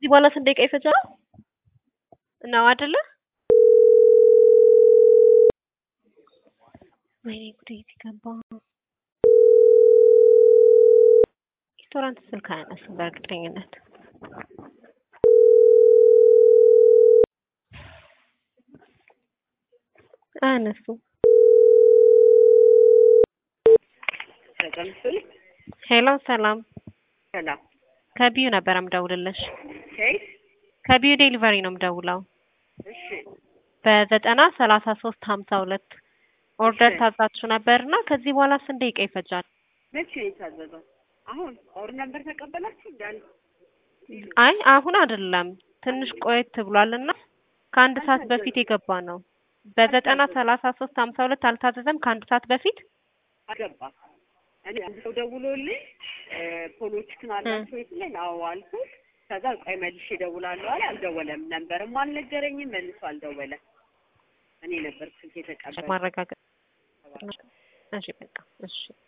ከዚህ በኋላ ስንት ደቂቃ ይፈጃል ነው አይደለ? ወይኔ ጉዴ ሲገባ ሬስቶራንት ስልክ አያነሱም በእርግጠኝነት። አያነሱም። ተቀምጡልኝ። ሄሎ ሰላም፣ ሰላም። ከቢዩ ነበር የምደውልልሽ። ከየት? ከቢዩ ዴሊቨሪ ነው የምደውለው። እሺ። በዘጠና ሰላሳ ሶስት ሀምሳ ሁለት ኦርደር እሺ። ታዛችሁ ነበርና ከዚህ በኋላ ስንት ደቂቃ ይፈጃል? መቼ ነው የታዘዘው? አሁን ኦር ነበር ተቀበላችሁ እንዳል አይ አሁን አይደለም ትንሽ ቆየት ብሏልና ከአንድ ሰዓት በፊት የገባ ነው። በዘጠና ሰላሳ ሶስት ሀምሳ ሁለት አልታዘዘም ከአንድ ሰዓት በፊት አገባ። እኔ አንድ ሰው ደውሎልኝ እ ፖሎች ክን አላቸው ይስለኝ አዎ አልኩት። ከዛ ቆይ መልሼ እደውላለሁ አለ። አልደወለም። ነንበርም አልነገረኝም። መልሶ አልደወለም። እኔ ነበር ስልክ የተቀበለ ማረጋገጥ እሺ በቃ እሺ